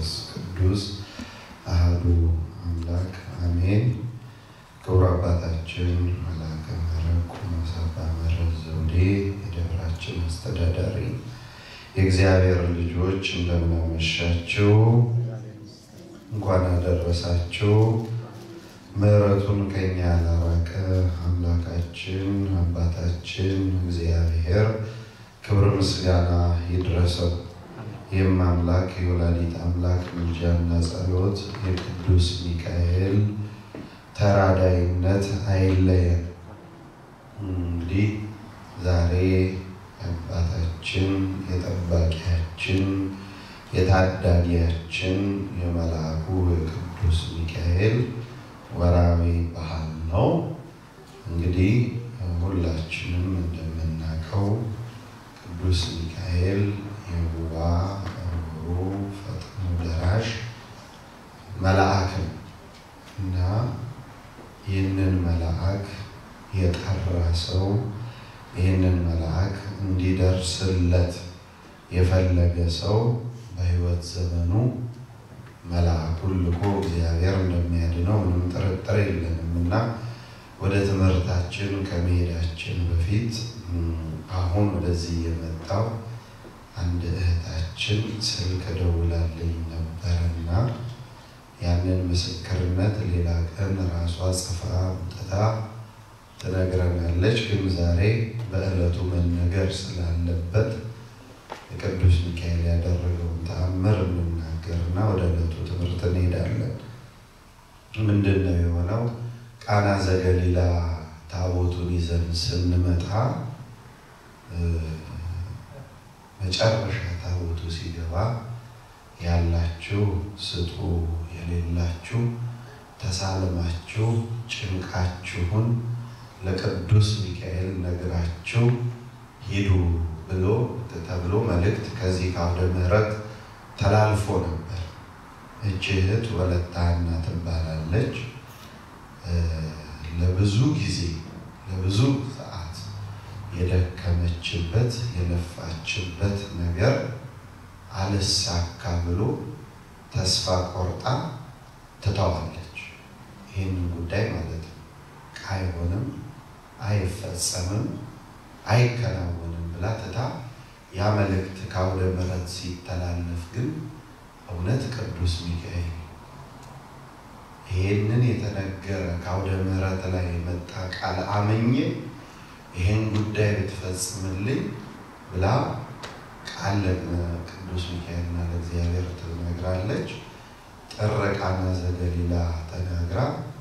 መንፈስ ቅዱስ አህዱ አምላክ አሜን። ክቡር አባታችን መልአከ ምሕረት ቆሞስ አባ ምህረት ዘውዴ የደብራችን አስተዳዳሪ፣ የእግዚአብሔር ልጆች እንደምናመሻችሁ፣ እንኳን አደረሳችሁ። ምሕረቱን ከኛ ያላራቀ አምላካችን አባታችን እግዚአብሔር ክብር ምስጋና ይድረሰው። ይህም አምላክ የወላዲት አምላክ ምልጃና ጸሎት የቅዱስ ሚካኤል ተራዳይነት አይለየን። እንግዲህ ዛሬ የአባታችን የጠባቂያችን የታዳጊያችን የመልአኩ የቅዱስ ሚካኤል ወራዊ በዓል ነው። እንግዲህ ሁላችንም እንደምናውቀው ቅዱስ ሚካኤል የውባ ሩ ፈጥኖ ደራሽ መልአክ ነው እና ይህንን መልአክ የጠራ ሰው ይህንን መልአክ እንዲደርስለት የፈለገ ሰው በሕይወት ዘመኑ መልአኩን ልኮ እግዚአብሔር እንደሚያድነው ምንም ጥርጥር የለንም እና ወደ ትምህርታችን ከመሄዳችን በፊት አሁን ወደዚህ የመጣው አንድ እህታችን ስልክ ደውላልኝ ነበረና ያንን ምስክርነት ሌላ ቀን ራሷ ጽፋ አምጥታ ትነግረናለች። ግን ዛሬ በዕለቱ መነገር ስላለበት የቅዱስ ሚካኤል ያደረገውን ተአምር እንናገርና ወደ ዕለቱ ትምህርት እንሄዳለን። ምንድን ነው የሆነው? ቃና ዘገሊላ ታቦቱን ይዘን ስንመጣ መጨረሻ ታቦቱ ሲገባ ያላችሁ ስጡ፣ የሌላችሁ ተሳልማችሁ ጭንቃችሁን ለቅዱስ ሚካኤል ነግራችሁ ሂዱ ብሎ ተብሎ መልእክት ከዚህ ከአውደ ምሕረት ተላልፎ ነበር። እች እህት ወለተ ሐና ትባላለች። ለብዙ ጊዜ ለብዙ ሰዓት የደከመችበት የለፋችበት ነገር አልሳካ ብሎ ተስፋ ቆርጣ ትተዋለች። ይህንን ጉዳይ ማለት ነው። አይሆንም፣ አይፈጸምም፣ አይከናወንም ብላ ትታ ያ መልእክት ከአውደ ምሕረት ሲተላለፍ ግን እውነት ቅዱስ ሚካኤል ይሄንን የተነገረ ከአውደ ምሕረት ላይ የመጣ ቃል አመኘ ይህን ጉዳይ ብትፈጽምልኝ ብላ ቃል ለቅዱስ ሚካኤልና ለእግዚአብሔር ትነግራለች። ጥር ቃና ዘገሊላ ተናግራ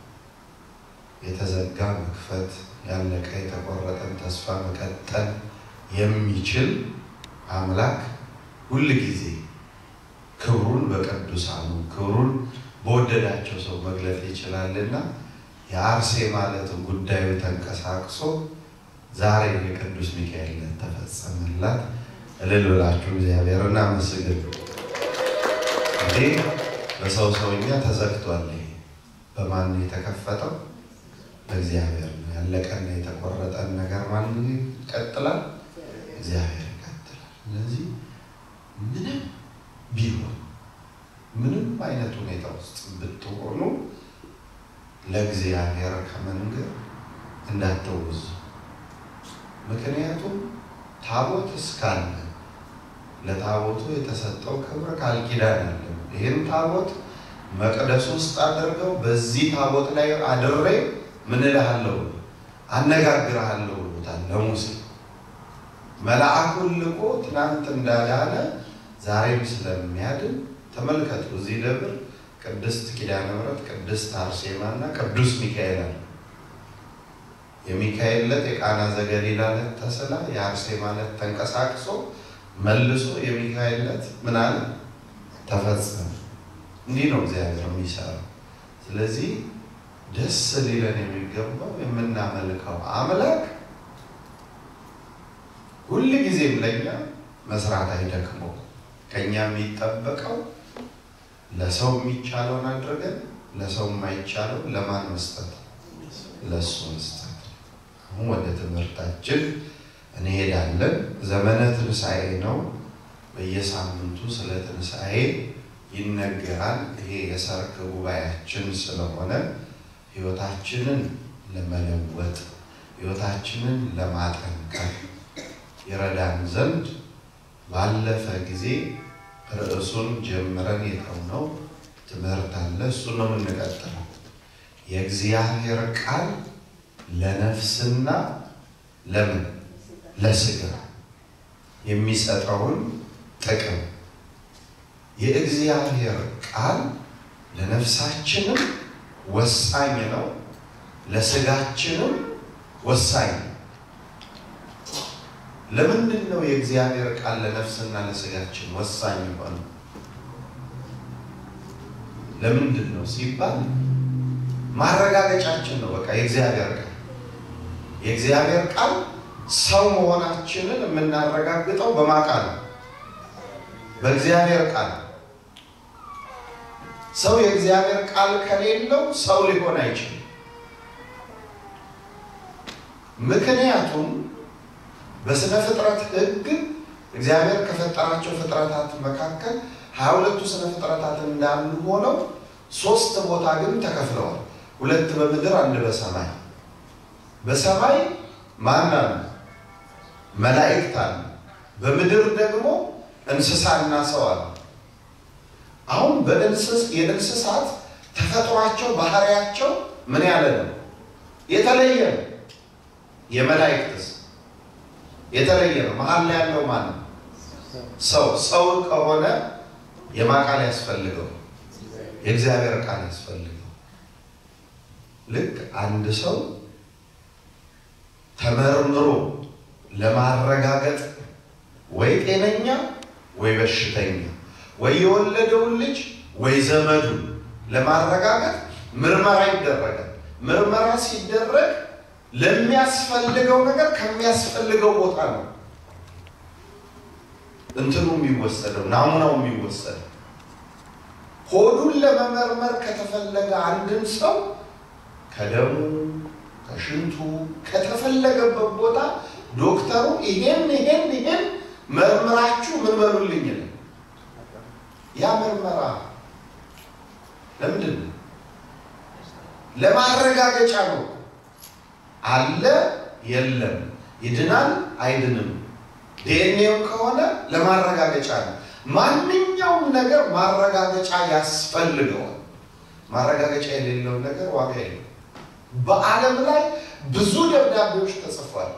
የተዘጋ መክፈት፣ ያለቀ የተቆረጠን ተስፋ መቀጠል የሚችል አምላክ ሁል ጊዜ ክብሩን በቅዱሳኑ ክብሩን በወደዳቸው ሰው መግለጥ ይችላልና የአርሴ ማለት ጉዳዩ ተንቀሳቅሶ ዛሬ የቅዱስ ሚካኤል ተፈጸመላት። እልል ብላችሁ እግዚአብሔር እናመስግን። እንግዲህ በሰው ሰውኛ ተዘግቷል። በማን የተከፈተው? በእግዚአብሔር ነው። ያለቀና የተቆረጠን ነገር ማን ይቀጥላል? እግዚአብሔር ይቀጥላል። ስለዚህ ምንም ቢሆን ምንም አይነት ሁኔታ ውስጥ ብትሆኑ ለእግዚአብሔር ከመንገር እንዳትወዙ። ምክንያቱም ታቦት እስካለ ለታቦቱ የተሰጠው ክብር ቃል ኪዳን አለ። ይህን ታቦት መቅደስ ውስጥ አድርገው በዚህ ታቦት ላይ አድሬ ምን እልሃለሁ አነጋግርሃለሁ ብሎታል ለሙሴ። መልአኩን ልኮ ትናንት እንዳዳነ ዛሬም ስለሚያድን ተመልከቱ። እዚህ ደብር ቅድስት ኪዳነ ምሕረት፣ ቅድስት አርሴማ እና ቅዱስ ሚካኤል አለ። የሚካኤል ዕለት የቃና ዘገሊላ ዕለት ተስላ የአርሴማ ዕለት ተንቀሳቅሶ መልሶ የሚካኤል ዕለት ምን አለ ተፈጸመ። እንዲህ ነው እግዚአብሔር የሚሰራው። ስለዚህ ደስ ሊለን የሚገባው የምናመልከው አምላክ ሁል ጊዜም ለእኛ መስራት አይደክመው። ከእኛ የሚጠበቀው ለሰው የሚቻለውን አድርገን ለሰው የማይቻለው ለማን መስጠት? ለእሱ መስጠት። አሁን ወደ ትምህርታችን እንሄዳለን። ዘመነ ትንሣኤ ነው። በየሳምንቱ ስለ ትንሣኤ ይነገራል። ይሄ የሰርክ ጉባኤያችን ስለሆነ ሕይወታችንን ለመለወጥ ሕይወታችንን ለማጠንከር ይረዳን ዘንድ ባለፈ ጊዜ ርዕሱን ጀምረን የተውነው ትምህርት አለ። እሱ ነው የምንቀጥለው። የእግዚአብሔር ቃል ለነፍስና ለምን ለስጋ የሚሰጠውን ጥቅም የእግዚአብሔር ቃል ለነፍሳችንም ወሳኝ ነው፣ ለስጋችንም ወሳኝ ነው። ለምንድን ነው የእግዚአብሔር ቃል ለነፍስና ለስጋችን ወሳኝ የሆነ? ለምንድን ነው ሲባል ማረጋገጫችን ነው። በቃ የእግዚአብሔር ቃል የእግዚአብሔር ቃል ሰው መሆናችንን የምናረጋግጠው በማቃል ነው፣ በእግዚአብሔር ቃል። ሰው የእግዚአብሔር ቃል ከሌለው ሰው ሊሆን አይችልም። ምክንያቱም በስነ ፍጥረት ሕግ እግዚአብሔር ከፈጠራቸው ፍጥረታት መካከል ሀያ ሁለቱ ስነ ፍጥረታት እንዳሉ ሆነው ሶስት ቦታ ግን ተከፍለዋል። ሁለት በምድር አንድ በሰማይ። በሰማይ ማን አሉ? መላእክት አሉ። በምድር ደግሞ እንስሳና ሰው አሉ። አሁን የእንስሳት ተፈጥሯቸው ባህሪያቸው ምን ያለ ነው? የተለየ ነው። የመላእክትስ የተለየ ነው። መሀል ላይ ያለው ማን ነው? ሰው። ሰው ከሆነ የማን ቃል ያስፈልገው? የእግዚአብሔር ቃል ያስፈልገው። ልክ አንድ ሰው ተመርምሮ ለማረጋገጥ ወይ ጤነኛ ወይ በሽተኛ ወይ የወለደውን ልጅ ወይ ዘመዱን ለማረጋገጥ ምርመራ ይደረጋል። ምርመራ ሲደረግ ለሚያስፈልገው ነገር ከሚያስፈልገው ቦታ ነው እንትኑ የሚወሰደው ናሙናው የሚወሰደው። ሆዱን ለመመርመር ከተፈለገ አንድን ሰው ከደሙ ከሽንቱ ከተፈለገበት ቦታ ዶክተሩ ይሄን ይሄን ይሄን መርምራችሁ ምን በሉልኝ ነው። ያ ምርመራ ለምንድን ነው? ለማረጋገጫ ነው። አለ የለም፣ ይድናል አይድንም፣ ዲኤንኤው ከሆነ ለማረጋገጫ ነው። ማንኛውም ነገር ማረጋገጫ ያስፈልገዋል። ማረጋገጫ የሌለውን ነገር ዋጋ የለው። በዓለም ላይ ብዙ ደብዳቤዎች ተጽፏል።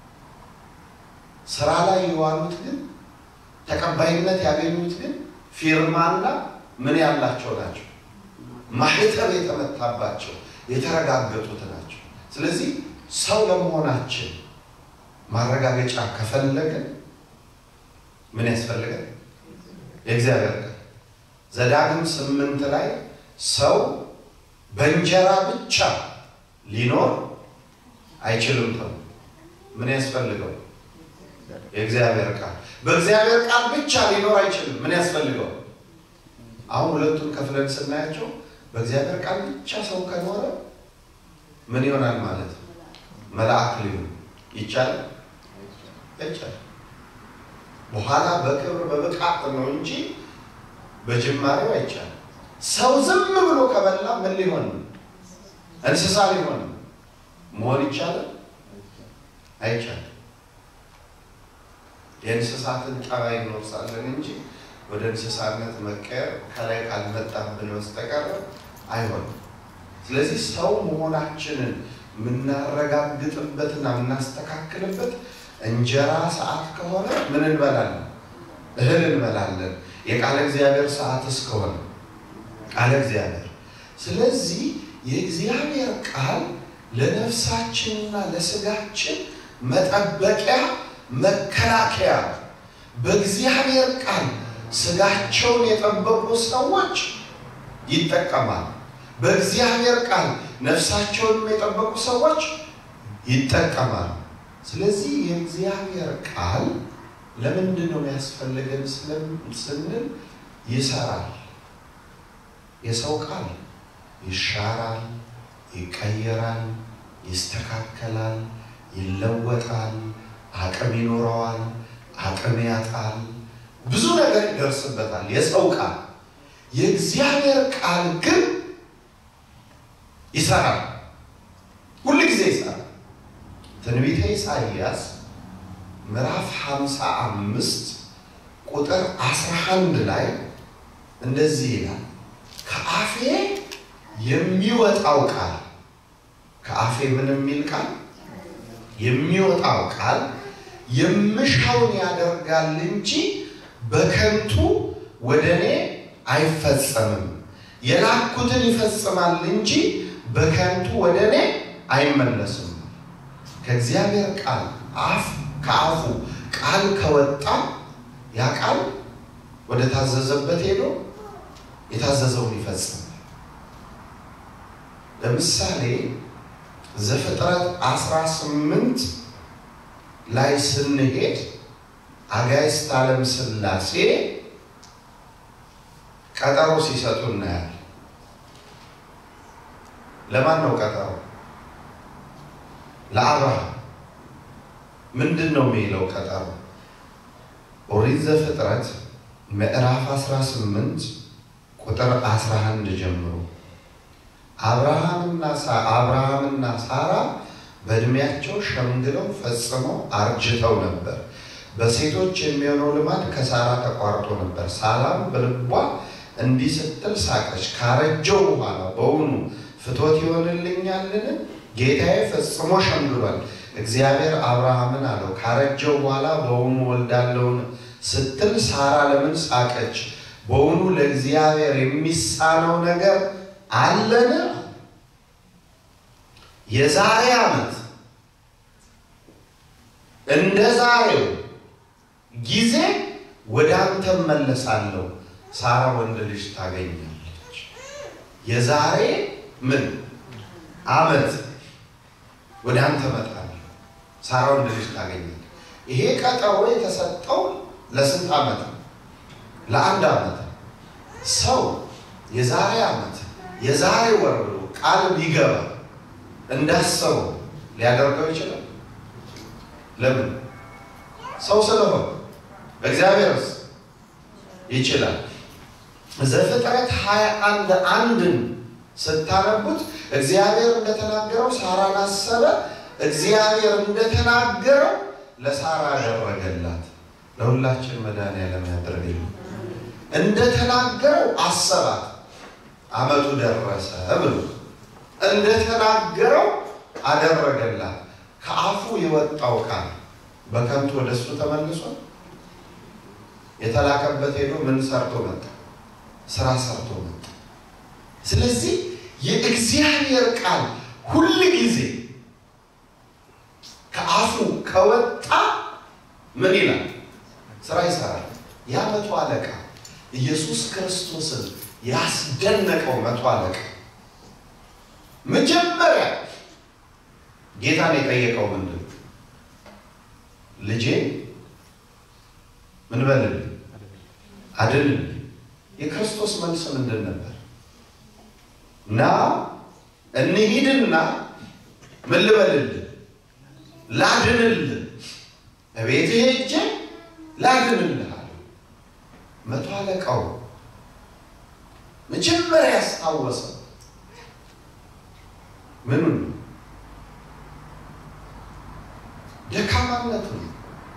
ስራ ላይ የዋሉት ግን ተቀባይነት ያገኙት ግን ፊርማና ምን ያላቸው ናቸው? ማህተም የተመታባቸው የተረጋገጡት ናቸው። ስለዚህ ሰው ለመሆናችን ማረጋገጫ ከፈለገን ምን ያስፈልጋል? የእግዚአብሔር ቃል ዘዳግም ስምንት ላይ ሰው በእንጀራ ብቻ ሊኖር አይችልም ተብሎ ምን ያስፈልገው? የእግዚአብሔር ቃል በእግዚአብሔር ቃል ብቻ ሊኖር አይችልም። ምን ያስፈልገው? አሁን ሁለቱን ከፍለን ስናያቸው በእግዚአብሔር ቃል ብቻ ሰው ከኖረ ምን ይሆናል ማለት ነው? መልአክ ሊሆን ይቻላል ይቻላል። በኋላ በክብር በብቃት ነው እንጂ በጅማሬው አይቻልም። ሰው ዝም ብሎ ከበላ ምን ሊሆን ነው? እንስሳ ሊሆን ነው። መሆን ይቻላል አይቻልም። የእንስሳትን ጠባይ እንወርሳለን እንጂ ወደ እንስሳነት መቀየር ከላይ ካልመጣብን በስተቀር አይሆንም። ስለዚህ ሰው መሆናችንን የምናረጋግጥበትና የምናስተካክልበት እንጀራ ሰዓት ከሆነ ምን እንበላለን? እህል እንበላለን። የቃለ እግዚአብሔር ሰዓት እስከሆነ ቃለ እግዚአብሔር። ስለዚህ የእግዚአብሔር ቃል ለነፍሳችንና ለስጋችን መጠበቂያ መከላከያ። በእግዚአብሔር ቃል ስጋቸውን የጠበቁ ሰዎች ይጠቀማል። በእግዚአብሔር ቃል ነፍሳቸውን የጠበቁ ሰዎች ይጠቀማል። ስለዚህ የእግዚአብሔር ቃል ለምንድን ነው የሚያስፈልገን ስንል ይሰራል። የሰው ቃል ይሻራል፣ ይቀየራል፣ ይስተካከላል፣ ይለወጣል፣ አቅም ይኖረዋል፣ አቅም ያጣል፣ ብዙ ነገር ይደርስበታል። የሰው ቃል የእግዚአብሔር ቃል ግን ይሰራል፣ ሁል ጊዜ ይሰራል። ትንቢተ ኢሳይያስ ምዕራፍ 55 ቁጥር 11 ላይ እንደዚህ ይላል፣ ከአፌ የሚወጣው ቃል ከአፌ ምን የሚል ቃል የሚወጣው ቃል የምሻውን ያደርጋል እንጂ በከንቱ ወደ እኔ አይፈጸምም። የላኩትን ይፈጽማል እንጂ በከንቱ ወደ እኔ አይመለስም። ከእግዚአብሔር ቃል አፍ ከአፉ ቃል ከወጣ ያ ቃል ወደ ታዘዘበት ሄዶ የታዘዘውን ይፈጽማል። ለምሳሌ ዘፍጥረት 18 ላይ ስንሄድ አጋዕዝተ ዓለም ሥላሴ ቀጠሮ ሲሰጡ እናያለን። ለማን ነው ቀጠሮ? ለአብርሃም። ምንድን ነው የሚለው ቀጠሮ? ኦሪት ዘፍጥረት ምዕራፍ 18 ቁጥር 11 ጀምሮ አብርሃምና አብርሃምና ሳራ በእድሜያቸው ሸምግለው ፈጽመው አርጅተው ነበር። በሴቶች የሚሆነው ልማድ ከሳራ ተቋርጦ ነበር። ሳራም በልቧ እንዲህ ስትል ሳቀች፣ ካረጀው በኋላ በውኑ ፍቶት ይሆንልኛልን? ጌታዬ ፈጽሞ ሸምግሏል። እግዚአብሔር አብርሃምን አለው ካረጀው በኋላ በውኑ ወልዳለውን ስትል ሳራ ለምን ሳቀች? በውኑ ለእግዚአብሔር የሚሳነው ነገር አለን? የዛሬ ዓመት እንደ ዛሬው ጊዜ ወደ አንተ መለሳለሁ፣ ሳራ ወንድ ልጅ ታገኛለች። የዛሬ ምን ዓመት ወደ አንተ እመጣለሁ፣ ሳራ ወንድ ልጅ ታገኛለች። ይሄ ቀጠሮ የተሰጠው ለስንት ዓመት ነው? ለአንድ ዓመት። ሰው የዛሬ ዓመት የዛሬ ወር ብሎ ቃል ቢገባ እንዳሰበው ሊያደርገው ይችላል። ለምን? ሰው ስለሆነ። በእግዚአብሔርስ ይችላል። ዘፍጥረት ሀያ አንድ አንድን ስታነቡት እግዚአብሔር እንደተናገረው ሳራን አሰበ። እግዚአብሔር እንደተናገረው ለሳራ አደረገላት። ለሁላችን መድኃኒዓለም ያደርግልን። እንደተናገረው አሰባት። ዓመቱ ደረሰ ብሎ እንደተናገረው አደረገላት። ከአፉ የወጣው ቃል በከንቱ ወደሱ ተመልሶ የተላከበት ሄዶ ምን ሰርቶ መጣ? ስራ ሰርቶ መጣ። ስለዚህ የእግዚአብሔር ቃል ሁል ጊዜ ከአፉ ከወጣ ምን ይላል? ስራ ይሰራል። ያ መቶ አለቃ ኢየሱስ ክርስቶስን ያስደነቀው መቶ አለቃ መጀመሪያ ጌታን የጠየቀው ምንድን ልጄ ምን በልልኝ አድንልኝ። የክርስቶስ መልስ ምንድን ነበር? ና እንሂድና ምን ልበልልህ ላድንልህ፣ እቤት ሄጄ ላድንልህ አለ። መቶ አለቃው መጀመሪያ ያስታወሰው ምኑን ነው? ደካማነቱ ነው።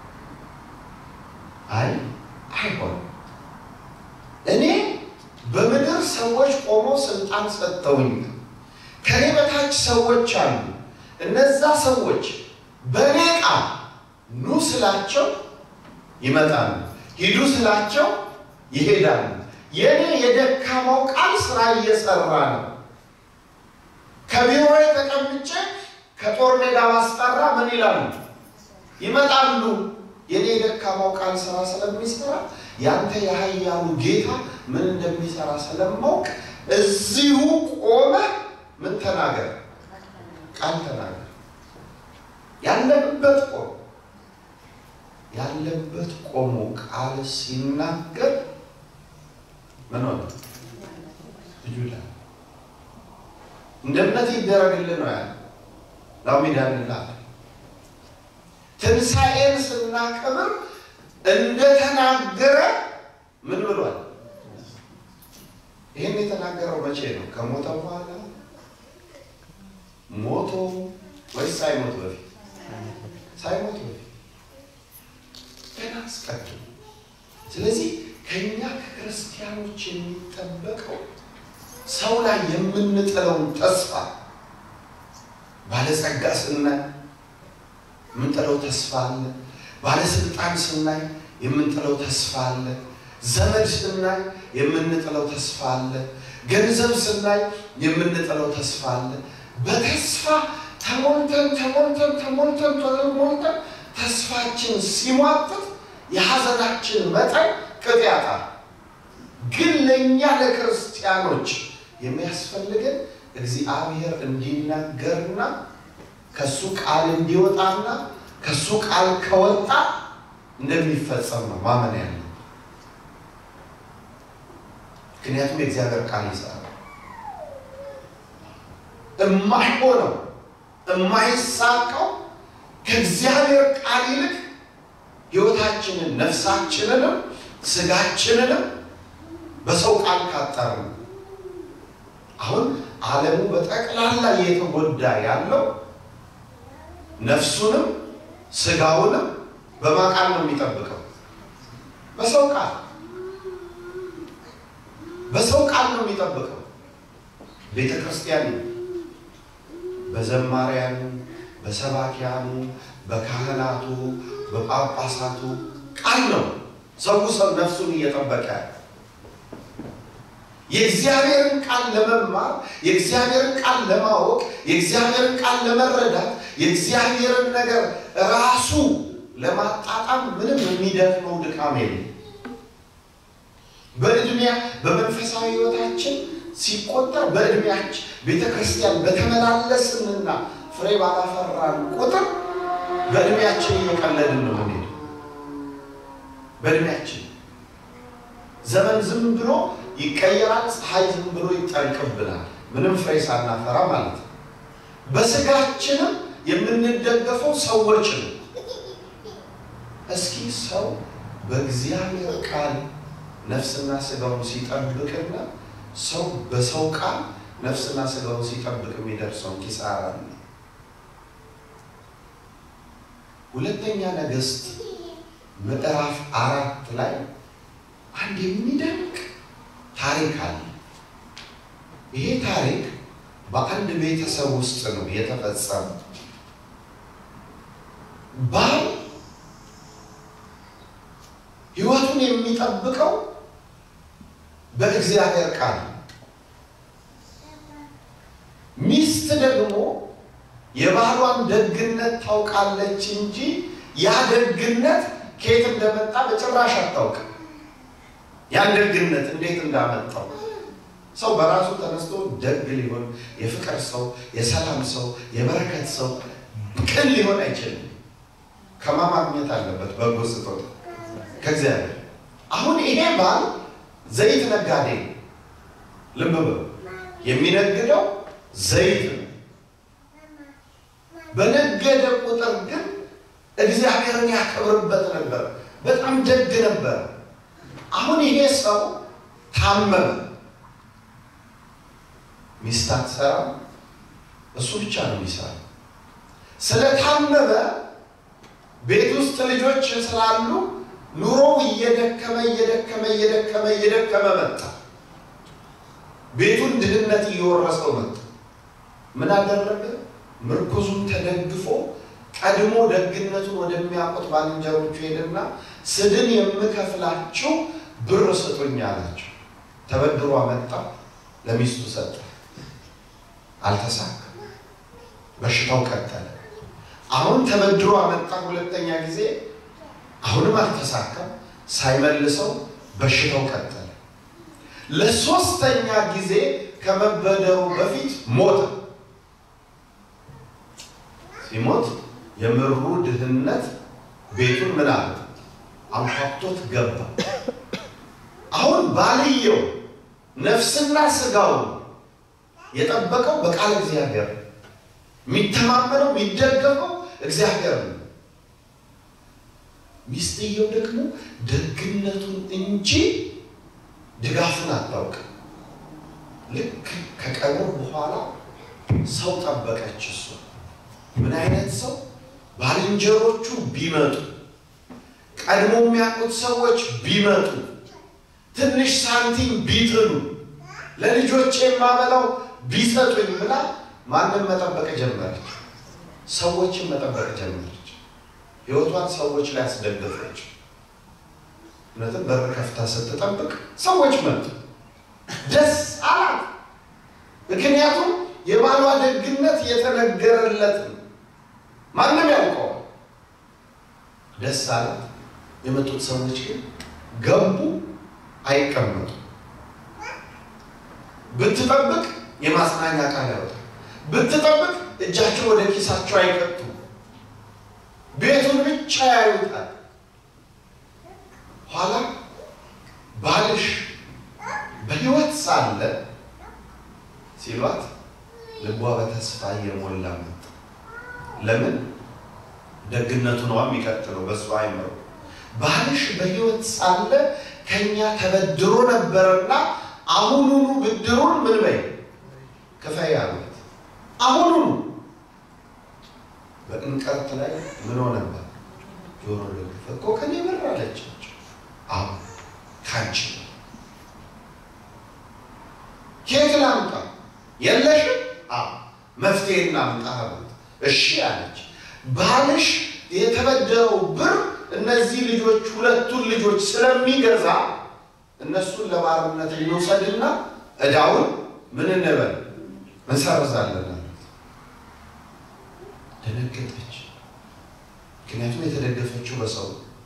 አይ አይሆንም፣ እኔ በምድር ሰዎች ቆመው ስልጣን ሰጥተውኝ ከኔ በታች ሰዎች አሉ። እነዛ ሰዎች በእኔ ቃል ኑ ስላቸው ይመጣሉ፣ ሂዱ ስላቸው ይሄዳሉ። የእኔ የደካማው ቃል ስራ እየሰራ ነው። ከቢሮ ተቀምጬ ከጦር ሜዳ ባስጠራ ምን ይላሉ? ይመጣሉ። የኔ የደካማው ቃል ስራ ስለሚሰራ ያንተ የኃያሉ ጌታ ምን እንደሚሰራ ስለማውቅ እዚሁ ቆመ ምን ተናገር፣ ቃል ተናገር። ያለበት ቆሞ ያለበት ቆሞ ቃል ሲናገር ምን ሆነ? ልጁ ላ እንደ እምነት ይደረግልን ነው ያለ ላሚዳንላ ትንሣኤን ስናከብር እንደተናገረ ምን ብሏል? ይህን የተናገረው መቼ ነው? ከሞተ በኋላ ሞቶ ወይስ ሳይሞት በፊት? ሳይሞት በፊት ገና አስቀድሞ። ስለዚህ ከእኛ ከክርስቲያኖች የሚጠበቀው ሰው ላይ የምንጥለውን ተስፋ ባለጸጋ ስናይ የምንጥለው ተስፋ አለ። ባለስልጣን ስናይ የምንጥለው ተስፋ አለ። ዘመድ ስናይ የምንጥለው ተስፋ አለ። ገንዘብ ስናይ የምንጥለው ተስፋ አለ። በተስፋ ተሞልተን ተሞልተን ተሞልተን ተሞልተን ተስፋችን ሲሟጥጥ የሐዘናችን መጠን ቅጥ ያጣል። ግን ለእኛ ለክርስቲያኖች የሚያስፈልገን እግዚአብሔር እንዲናገርና ከሱ ቃል እንዲወጣና ከሱ ቃል ከወጣ እንደሚፈጸም ነው ማመን ያለ። ምክንያቱም የእግዚአብሔር ቃል ይሰራል። እማይሆነው እማይሳካው ከእግዚአብሔር ቃል ይልቅ ሕይወታችንን ነፍሳችንንም ስጋችንንም በሰው ቃል ካጠር ነው። አሁን ዓለሙ በጠቅላላ እየተጎዳ ያለው ነፍሱንም ስጋውንም በማቃል ነው የሚጠብቀው። በሰው ቃል በሰው ቃል ነው የሚጠብቀው። ቤተ ክርስቲያን በዘማሪያኑ፣ በሰባኪያኑ፣ በካህናቱ፣ በጳጳሳቱ ቃል ነው ሰው ሰው ነፍሱን እየጠበቀ ያለ የእግዚአብሔርን ቃል ለመማር የእግዚአብሔርን ቃል ለማወቅ የእግዚአብሔርን ቃል ለመረዳት የእግዚአብሔርን ነገር ራሱ ለማጣጣም ምንም የሚደክመው ድካም የለም። በእድሜያ በመንፈሳዊ ሕይወታችን ሲቆጠር በእድሜያችን ቤተ ክርስቲያን በተመላለስንና ፍሬ ባላፈራን ቁጥር በእድሜያችን እየቀለድን ነው የምንሄደው። በእድሜያችን ዘመን ዝም ብሎ ይቀየራል። ፀሐይ ዝም ብሎ ይጠልቅብናል። ምንም ፍሬ ሳናፈራ ማለት ነው። በስጋችንም የምንደገፈው ሰዎች ነው። እስኪ ሰው በእግዚአብሔር ቃል ነፍስና ስጋውን ሲጠብቅና ሰው በሰው ቃል ነፍስና ስጋውን ሲጠብቅ የሚደርሰውን ኪሳራ ነው። ሁለተኛ ነገሥት ምዕራፍ አራት ላይ አንድ የሚደንቅ ታሪክ አለ። ይሄ ታሪክ በአንድ ቤተሰብ ውስጥ ነው የተፈጸመው። ባል ሕይወቱን የሚጠብቀው በእግዚአብሔር ቃል፣ ሚስት ደግሞ የባሏን ደግነት ታውቃለች እንጂ ያ ደግነት ከየት እንደመጣ በጭራሽ አታውቅም። ያን ደግነት እንዴት እንዳመጣው ሰው በራሱ ተነስቶ ደግ ሊሆን የፍቅር ሰው፣ የሰላም ሰው፣ የበረከት ሰው ቅን ሊሆን አይችልም። ከማማግኘት አለበት በጎ ስጦታ ከእግዚአብሔር። አሁን ይሄ ባል ዘይት ነጋዴ ነው። ልብ በሉ፣ የሚነግደው ዘይት ነው። በነገደ ቁጥር ግን እግዚአብሔርን ያከብርበት ነበር። በጣም ደግ ነበር። አሁን ይሄ ሰው ታመመ። ሚስት አትሰራም፣ እሱ ብቻ ነው የሚሰራ። ስለታመመ ቤት ውስጥ ልጆች ስላሉ ኑሮው እየደከመ እየደከመ እየደከመ እየደከመ መጣ። ቤቱን ድህነት እየወረሰው መጣ። ምን አደረገ? ምርኩዙን ተደግፎ ቀድሞ ደግነቱን ወደሚያውቁት ባልንጀሮቹ ሄደና ስድን የምከፍላችሁ ብር ስጡኝ አላቸው። ተበድሮ አመጣ፣ ለሚስቱ ሰጠ። አልተሳካም። በሽታው ቀጠለ። አሁን ተበድሮ አመጣ ሁለተኛ ጊዜ፣ አሁንም አልተሳካም። ሳይመልሰው በሽታው ቀጠለ። ለሶስተኛ ጊዜ ከመበደሩ በፊት ሞተ። ሲሞት የምሩ ድህነት ቤቱን ምን አለ አንኳኩቶት ገባ። አሁን ባልየው ነፍስና ስጋው የጠበቀው በቃል እግዚአብሔር የሚተማመነው የሚደገፈው እግዚአብሔር ነው። ሚስትየው ደግሞ ደግነቱን እንጂ ድጋፉን አታውቅም። ልክ ከቀብር በኋላ ሰው ጠበቀች። እሱ ምን አይነት ሰው? ባልንጀሮቹ ቢመጡ፣ ቀድሞ የሚያውቁት ሰዎች ቢመጡ፣ ትንሽ ሳንቲም ቢጥሉ፣ ለልጆቼ የማበላው ቢሰጡኝ ብላ ማንን መጠበቅ ጀመረች? ሰዎችን መጠበቅ ጀመረች። ህይወቷን ሰዎች ላይ አስደገፈች። እውነትም በር ከፍታ ስትጠብቅ ሰዎች መጡ። ደስ አላት። ምክንያቱም የባሏ ደግነት የተነገረለት ነው። ማንም ያውቀዋል። ደስ አላት። የመጡት ሰዎች ግን ገቡ፣ አይቀመጡ። ብትጠብቅ የማጽናኛ ቃል ያወጣል። ብትጠብቅ እጃቸው ወደ ኪሳቸው አይከቱ። ቤቱን ብቻ ያዩታል። ኋላ ባልሽ በሕይወት ሳለ ሲሏት ልቧ በተስፋ እየሞላ መጣ። ለምን? ደግነቱ ነዋ የሚቀጥለው በእሱ አይምሮ። ባልሽ በሕይወት ሳለ ከኛ ተበድሮ ነበረና አሁኑኑ ብድሩን ምን በይ ክፈይ አሉት። አሁኑኑ በእንቀርት ላይ ምን ሆነበት? ጆሮ ደግፍ እኮ ከኔ በር አለቻቸው። አሁን ካንቺ ኬት ላምጣ? የለሽም? አዎ መፍትሄ እናምጣ አሉት። እሺ አለች። ባልሽ የተበደረው ብር እነዚህ ልጆች ሁለቱን ልጆች ስለሚገዛ እነሱን ለባርነት እንውሰድና እዳውን ምን እንበል እንሰርዛለን አሉት። ደነገጠች። ምክንያቱም የተደገፈችው በሰው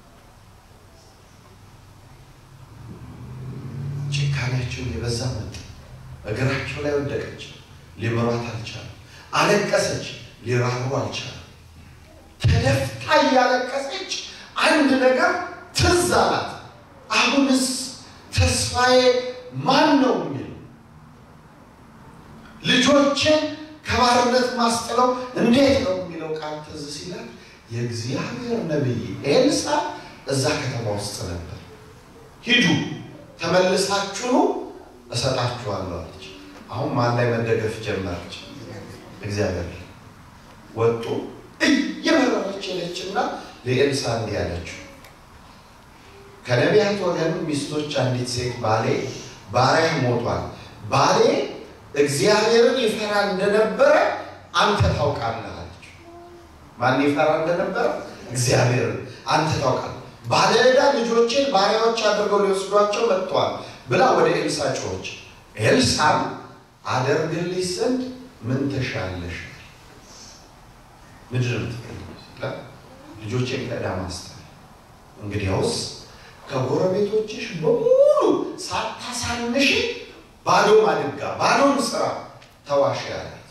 ጭካኔያቸውን የበዛ መጠ እግራቸው ላይ ወደቀች። ሊምሯት አልቻሉ። አለቀሰች። ሊራሩ አልቻሉ። ተደፍታ እያለቀሰች አንድ ነገር ትዝ አላት። አሁንስ ተስፋዬ ማን ነው የሚል ልጆችን ከባርነት ማስጥለው እንዴት ነው የሚለው ቃል ትዝ ሲላት የእግዚአብሔር ነቢይ ኤልሳ እዛ ከተማ ውስጥ ነበር። ሂዱ ተመልሳችሁ እሰጣችኋለሁ አለች። አሁን ማን ላይ መደገፍ ጀመረች? እግዚአብሔር ላይ ወጡ። እየመረረች ሄደችና ለኤልሳ እንዲህ አለችው፣ ከነቢያት ወገን ሚስቶች አንዲት ሴት ባሌ ባሪያህ ሞቷል፣ ባሌ እግዚአብሔርን ይፈራ እንደነበረ አንተ ታውቃለህ አለችው። ማን ይፈራ እንደነበረ? እግዚአብሔርን አንተ ታውቃለህ። ባለ ዕዳ ልጆቼን ባሪያዎች አድርገው ሊወስዷቸው መጥተዋል ብላ ወደ ኤልሳ ጮኸች። ኤልሳም አደርግልሽ ዘንድ ምን ትሻለሽ? ምንድን ነው የምትፈልጊው ሲላት ልጆቼን ከዕዳ ማስጣል። እንግዲያውስ ከጎረቤቶችሽ በሙሉ ሳታሳንሽ ባዶ ማድጋ ባዶን ስራ ተዋሽ ያላት።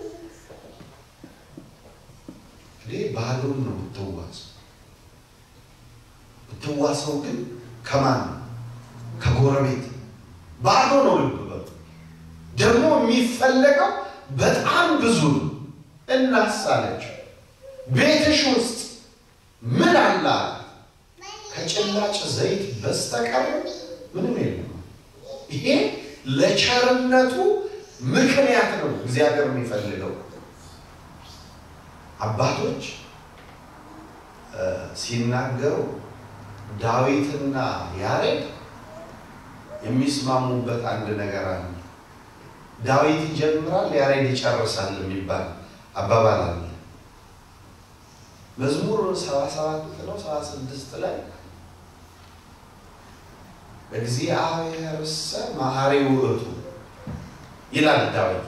እንግዲህ ባዶን ነው የምትዋሰው። የምትዋሰው ግን ከማን ነው? ከጎረቤት ባዶ ነው። ልብ በሉ ደግሞ የሚፈለገው በጣም ብዙ ነው። እናሳለችው ቤትሽ ውስጥ ምን አለ? ከጭላጭ ዘይት በስተቀር ምንም የለም። ይሄ ለቸርነቱ ምክንያት ነው እግዚአብሔር የሚፈልገው። አባቶች ሲናገሩ ዳዊትና ያሬድ የሚስማሙበት አንድ ነገር አለ። ዳዊት ይጀምራል፣ ያሬድ ይጨርሳል የሚባል አባባል አለ። መዝሙር ሰባ ሰባት ነው ሰባ ስድስት ላይ እግዚአብሔርሰ መሐሪ ውእቱ ይላል ዳዊት።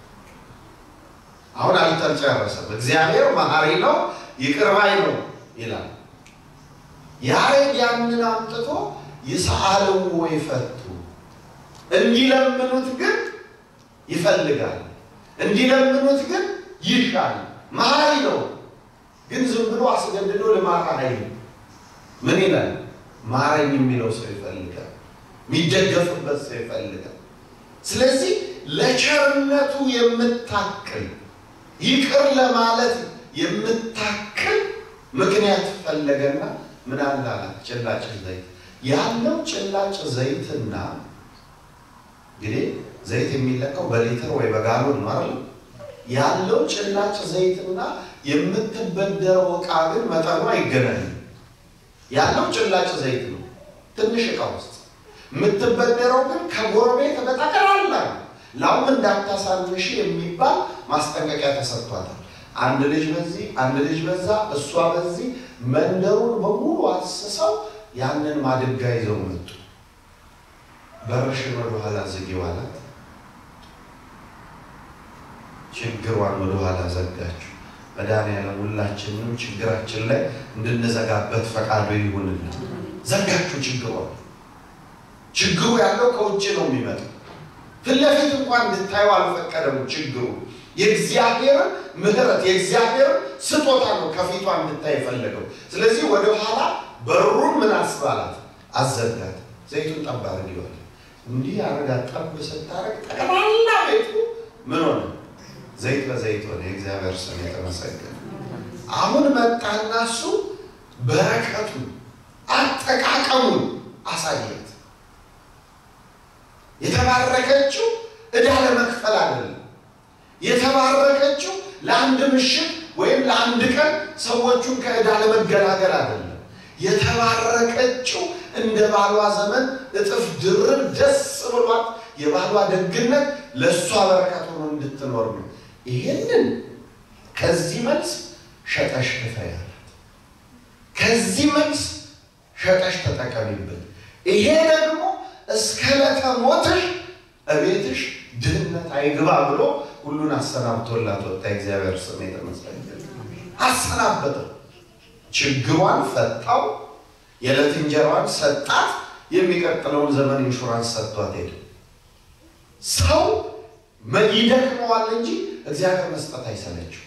አሁን አልተጨረሰም። እግዚአብሔር መሐሪ ነው ይቅር ባይ ነው ይላል። ያሬድ ያንን አምጥቶ ይስአልዎ ይፈቱ እንዲለምኑት ግን ይፈልጋል፣ እንዲለምኑት ግን ይሻል። መሐሪ ነው ግን ዝም ብሎ አስገድዶ ልማት አይልም። ምን ይላል? ማረኝ የሚለው ሰው ይፈልጋል፣ የሚደገፍበት ሰው ይፈልጋል። ስለዚህ ለቸርነቱ የምታክል ይቅር ለማለት የምታክል ምክንያት ፈለገና ምን አለ አላት? ጭላጭ ዘይት ያለው ጭላጭ ዘይትና እንግዲህ ዘይት የሚለካው በሊትር ወይ በጋሎን ነው አይደል? ያለው ጭላጭ ዘይትና የምትበደረው እቃ ግን መጠኑ አይገናኝም። ያለው ጭላጭ ዘይት ነው ትንሽ እቃ ውስጥ የምትበደረው ግን ከጎረቤት በጠቅላላ ላውም እንዳታሳንሽ የሚባል ማስጠንቀቂያ ተሰጥቷታል። አንድ ልጅ በዚህ አንድ ልጅ በዛ እሷ በዚህ መንደሩን በሙሉ አስሰው ያንን ማድጋ ይዘው መጡ። በርሽን ወደኋላ ዝጊው አላት። ችግሯን ወደኋላ ዘጋችሁ። መድኃኒዓለም ሁላችንም ችግራችን ላይ እንድንዘጋበት ፈቃዱ ይሁንልን። ዘጋችሁ ችግሯን። ችግሩ ያለው ከውጭ ነው የሚመጣው። ፊት ለፊት እንኳን እንድታዩ አልፈቀደም። ችግሩ የእግዚአብሔርን ምሕረት የእግዚአብሔርን ስጦታ ነው ከፊቷ እንድታይ የፈለገው። ስለዚህ ወደኋላ በሩን ምን አስባላት አዘጋት። ዘይቱን ጠብ አድርጊዋል። እንዲህ አረጋ ጠብ ስታረግ ጠቅላላ ቤቱ ምን ሆነ? ዘይት በዘይት ሆነ። የእግዚአብሔር ስም የተመሰገነ። አሁን መጣና እሱ በረከቱን አጠቃቀሙን አሳየት። የተባረከችው ዕዳ ለመክፈል አይደለም። የተባረከችው ለአንድ ምሽት ወይም ለአንድ ቀን ሰዎቹን ከዕዳ ለመገላገል አይደለም። የተባረከችው እንደ ባሏ ዘመን እጥፍ ድርብ ደስ ብሏት የባሏ ደግነት ለእሷ በረከት ሆኖ እንድትኖር ነው። ይህንን ከዚህ መልስ ሸጠሽ ክፈይ አላት። ከዚህ መልስ ሸጠሽ ተጠቀሚበት። ይሄ ደግሞ እስከ ዕለተ ሞትሽ እቤትሽ ድህነት አይግባ ብሎ ሁሉን አሰናብቶላት ወጣ። እግዚአብሔር ስም የተመሰገነ። አሰናበተው፣ ችግሯን ፈታው፣ የዕለት እንጀራዋን ሰጣት። የሚቀጥለውን ዘመን ኢንሹራንስ ሰጥቷት ሄደ። ሰው ይደክመዋል እንጂ እግዚአብሔር መስጠት አይሰለችው።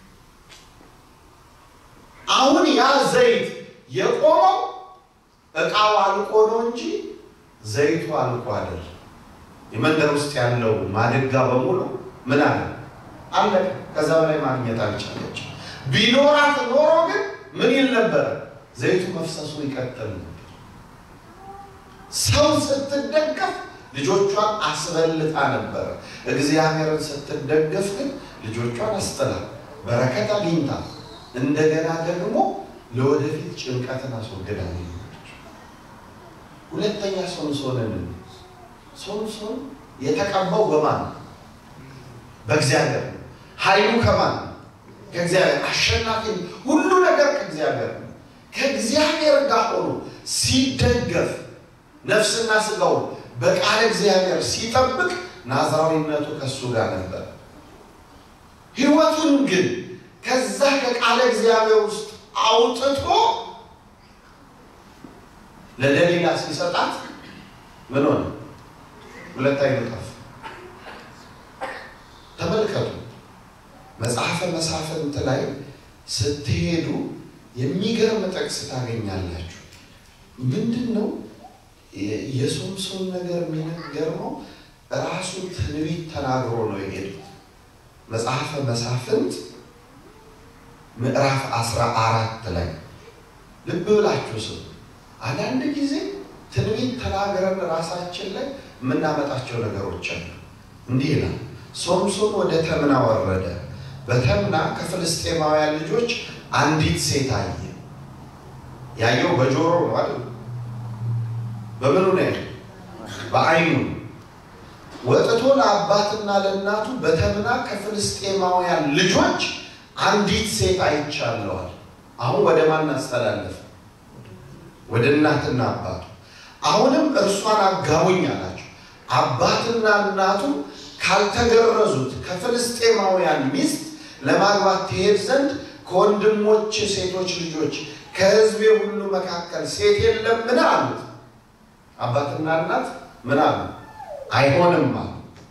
አሁን ያ ዘይት የቆመው እቃው አልቆ ነው እንጂ ዘይቱ አልቆ አይደል። የመንደር ውስጥ ያለው ማድጋ በሙሉ ምን አለ አለቀ። ከዛ በላይ ማግኘት አልቻለች። ቢኖራት ኖሮ ግን ምን ይል ነበረ? ዘይቱ መፍሰሱ ይቀጥል ነበር። ሰው ስትደገፍ ልጆቿን አስበልጣ ነበረ። እግዚአብሔርን ስትደገፍ ግን ልጆቿን አስጥላ በረከት አግኝታ እንደገና ደግሞ ለወደፊት ጭንቀትን አስወግዳ ሁለተኛ ሶምሶንን ሶምሶን የተቀባው በማን በእግዚአብሔር ነው። ኃይሉ ከማን ከእግዚአብሔር አሸናፊ ሁሉ ነገር ከእግዚአብሔር ነው። ከእግዚአብሔር ጋር ሆኖ ሲደገፍ ነፍስና ስጋውን በቃለ እግዚአብሔር ሲጠብቅ ናዝራዊነቱ ከእሱ ጋር ነበር። ሕይወቱን ግን ከዛ ከቃለ እግዚአብሔር ውስጥ አውጥቶ ለደሊላ ሲሰጣት ምን ሆነ? ሁለት አይኑ ጠፋ። ተመልከቱ። መጽሐፈ መሳፍንት ላይ ስትሄዱ የሚገርም ጥቅስ ታገኛላችሁ። ምንድን ነው የሶምሶን ነገር የሚነገርመው? ራሱ ትንቢት ተናግሮ ነው የሄዱት። መጽሐፈ መሳፍንት ምዕራፍ አስራ አራት ላይ ልብ ብላችሁ ስሙ። አንዳንድ ጊዜ ትንቢት ተናግረን ራሳችን ላይ የምናመጣቸው ነገሮች አሉ። እንዲህ ይላል፣ ሶምሶን ወደ ተምና ወረደ። በተምና ከፍልስጤማውያን ልጆች አንዲት ሴት አየ። ያየው በጆሮ ነው አይደል? በምኑ ነው? በዓይኑ ወጥቶ ለአባትና ለእናቱ በተምና ከፍልስጤማውያን ልጆች አንዲት ሴት አይቻለዋል። አሁን ወደ ማን አስተላለፈ? ወደ እናትና አባቱ። አሁንም እርሷን አጋቡኝ አላቸው። አባትና እናቱ ካልተገረዙት ከፍልስጤማውያን ሚስት ለማግባት ትሄድ ዘንድ ከወንድሞች ሴቶች ልጆች ከሕዝቤ ሁሉ መካከል ሴት የለምን አሉት። አባትና እናት ምን አሉ? አይሆንም አሉ።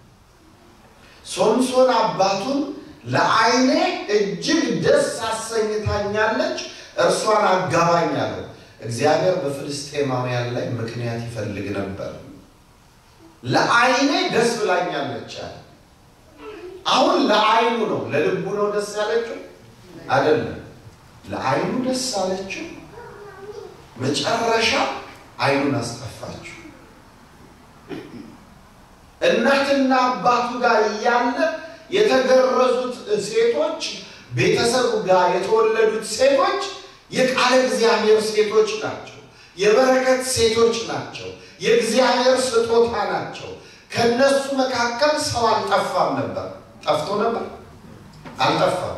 ሶምሶን አባቱን ለዓይኔ እጅግ ደስ አሰኝታኛለች፣ እርሷን አጋባኝ አለው። እግዚአብሔር በፍልስጤማውያን ላይ ምክንያት ይፈልግ ነበር። ለዓይኔ ደስ ብላኛለች አለ። አሁን ለዓይኑ ነው ለልቡ ነው ደስ ያለችው አይደለም። ለዓይኑ ደስ አለችው። መጨረሻ ዓይኑን አስጠፋችው። እናትና አባቱ ጋር እያለ የተገረዙት ሴቶች ቤተሰብ ጋር የተወለዱት ሴቶች የቃለ እግዚአብሔር ሴቶች ናቸው። የበረከት ሴቶች ናቸው። የእግዚአብሔር ስጦታ ናቸው። ከነሱ መካከል ሰው አልጠፋም ነበር። ጠፍቶ ነበር? አልጠፋም።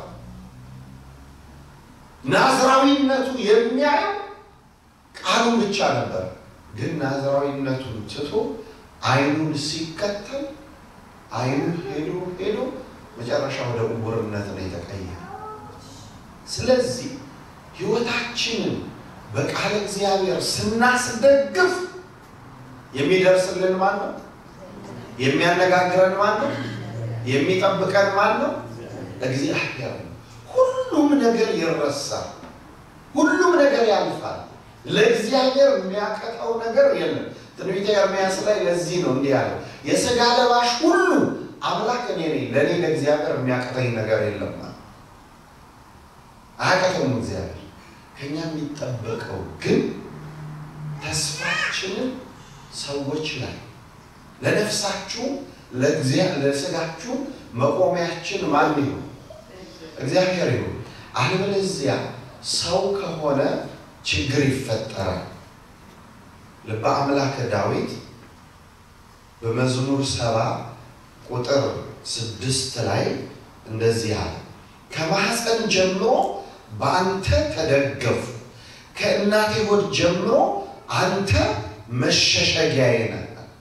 ናዝራዊነቱ የሚያየው ቃሉን ብቻ ነበር። ግን ናዝራዊነቱን ትቶ ዓይኑን ሲከተል ዓይኑ ሄዶ ሄዶ መጨረሻ ወደ ዕውርነት ነው የተቀየረ። ስለዚህ ሕይወታችንን በቃለ እግዚአብሔር ስናስደግፍ የሚደርስልን ማን ነው? የሚያነጋግረን ማን ነው? የሚጠብቀን ማን ነው? እግዚአብሔር ነው። ሁሉም ነገር ይረሳል። ሁሉም ነገር ያልፋል። ለእግዚአብሔር የሚያቀጣው ነገር የለም። ትንቢተ ኤርምያስ ላይ ለዚህ ነው እንዲህ ያለው የሥጋ ለባሽ ሁሉ አምላክ እኔ ነኝ፣ ለእኔ ለእግዚአብሔር የሚያቀተኝ ነገር የለም። አያቀተውም እግዚአብሔር። ከኛ የሚጠበቀው ግን ተስፋችንን ሰዎች ላይ ለነፍሳችሁ ለስጋችሁ መቆሚያችን ማን ይሁን? እግዚአብሔር ይሁን። አለበለዚያ ሰው ከሆነ ችግር ይፈጠራል። ልበ አምላከ ዳዊት በመዝሙር ሰባ ቁጥር ስድስት ላይ እንደዚህ አለ፣ ከማኅፀን ጀምሮ በአንተ ተደገፉ፣ ከእናቴ ሆድ ጀምሮ አንተ መሸሸጊያዬ ነህ።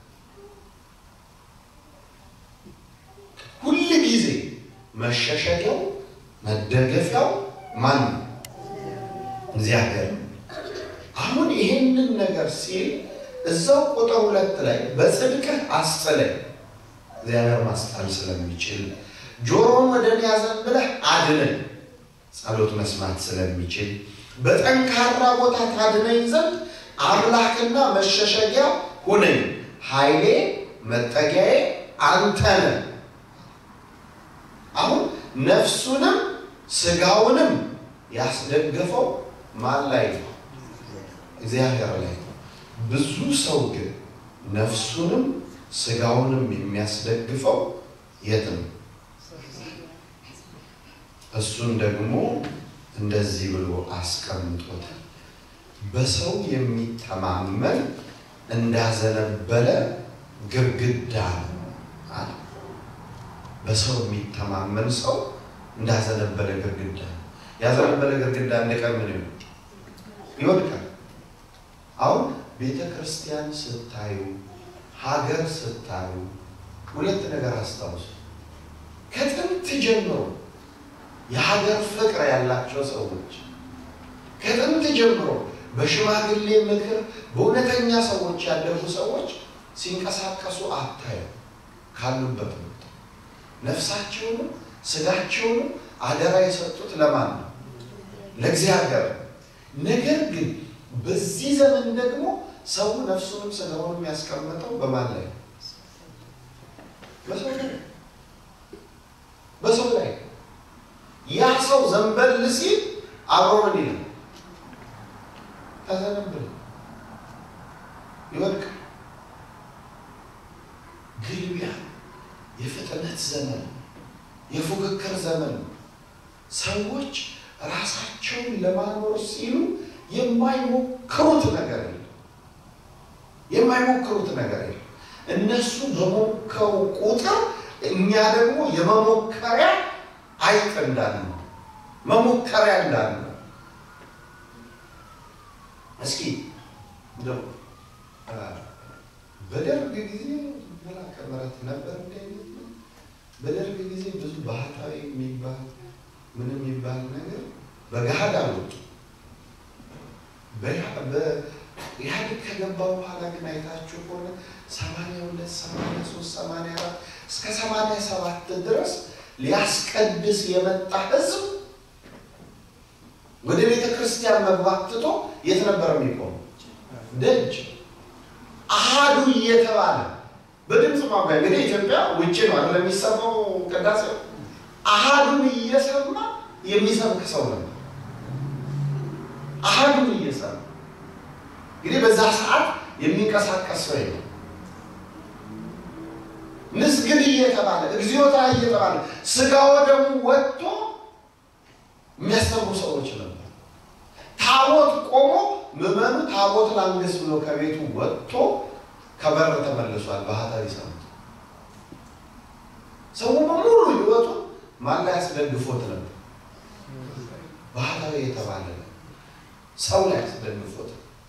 ሁል ጊዜ መሸሸጊያው መደገፊያው ማን ነው? እግዚአብሔር ነው። አሁን ይሄንን ነገር ሲል እዛው ቁጥር ሁለት ላይ በጽድቅህ አስጥለኝ፣ እግዚአብሔር ማስጣል ስለሚችል ጆሮን ወደ እኔ አዘንብለህ አድነኝ፣ ጸሎት መስማት ስለሚችል በጠንካራ ቦታ ታድነኝ ዘንድ አምላክና መሸሸጊያ ሁነኝ፣ ኃይሌ መጠጊያዬ አንተ ነህ። አሁን ነፍሱንም ስጋውንም ያስደገፈው ማን ላይ ነው? እግዚአብሔር ላይ ነው። ብዙ ሰው ግን ነፍሱንም ስጋውንም የሚያስደግፈው የት ነው? እሱን ደግሞ እንደዚህ ብሎ አስቀምጦታል። በሰው የሚተማመን እንዳዘነበለ ግድግዳ ነው አለ። በሰው የሚተማመን ሰው እንዳዘነበለ ግድግዳ ነው። ያዘነበለ ግድግዳ አንድ ቀን ምን ይሆን? ይወድቃል። አሁን ቤተ ክርስቲያን ስታዩ፣ ሀገር ስታዩ ሁለት ነገር አስታውሱ። ከጥንት ጀምሮ የሀገር ፍቅር ያላቸው ሰዎች ከጥንት ጀምሮ በሽማግሌ ምክር በእውነተኛ ሰዎች ያደጉ ሰዎች ሲንቀሳቀሱ አታዩ። ካሉበት ወጥ ነፍሳቸውንም ስጋቸውንም አደራ የሰጡት ለማን ነው? ለእግዚአብሔር። ነገር ግን በዚህ ዘመን ደግሞ ሰው ነፍሱንም ስጋውንም ያስቀመጠው በማን ላይ? በሰው ላይ በሰው ላይ። ያ ሰው ዘንበል ሲል አብሮ ምን ይላል? ተዘነብል ይወድቃል። ግልቢያ የፍጥነት ዘመን የፉክክር ዘመን ሰዎች ራሳቸውን ለማኖር ሲሉ የማይሞክሩት ነገር የለም። የማይሞክሩት ነገር የለም። እነሱ በሞከሩ ቁጥር እኛ ደግሞ የመሞከሪያ አይጥ እንዳለ መሞከሪያ እንዳለ እስኪ እንደው በደርግ ጊዜ መላከ ምሕረት ነበር እንደ በደርግ ጊዜ ብዙ ባህታዊ የሚባል ምንም የሚባል ነገር በገሃድ አልወጡ። ኢህአዴግ ከገባ በኋላ ግን አይታችሁ ከሆነ ሰማንያ ሁለት ሰማንያ ሶስት ሰማንያ አራት እስከ ሰማንያ ሰባት ድረስ ሊያስቀድስ የመጣ ህዝብ ወደ ቤተ ክርስቲያን መግባት ትቶ የት ነበር የሚቆመው? ደጅ አሃዱ እየተባለ በድምፅ ማጓያ እንግዲህ ኢትዮጵያ ውጭ ነው አይደል የሚሰማው ቅዳሴ አሃዱን እየሰማ የሚሰብክ ሰው ነው። አሃዱን እየሰማ እንግዲህ በዛ ሰዓት የሚንቀሳቀስ ሰው የለም። ግልግል እየተባለ እግዚኦታ እየተባለ ስጋ ወደሙ ወጥቶ የሚያስተምሩ ሰዎች ነበር። ታቦት ቆሞ ምዕመኑ ታቦት ላንግስ ብሎ ከቤቱ ወጥቶ ከበር ተመልሷል። ባህታዊ ሰምቶ ሰው በሙሉ ህይወቱ ማን ላይ ያስደግፎት ነበር? ባህታዊ የተባለ ሰው ላይ ያስደግፎት።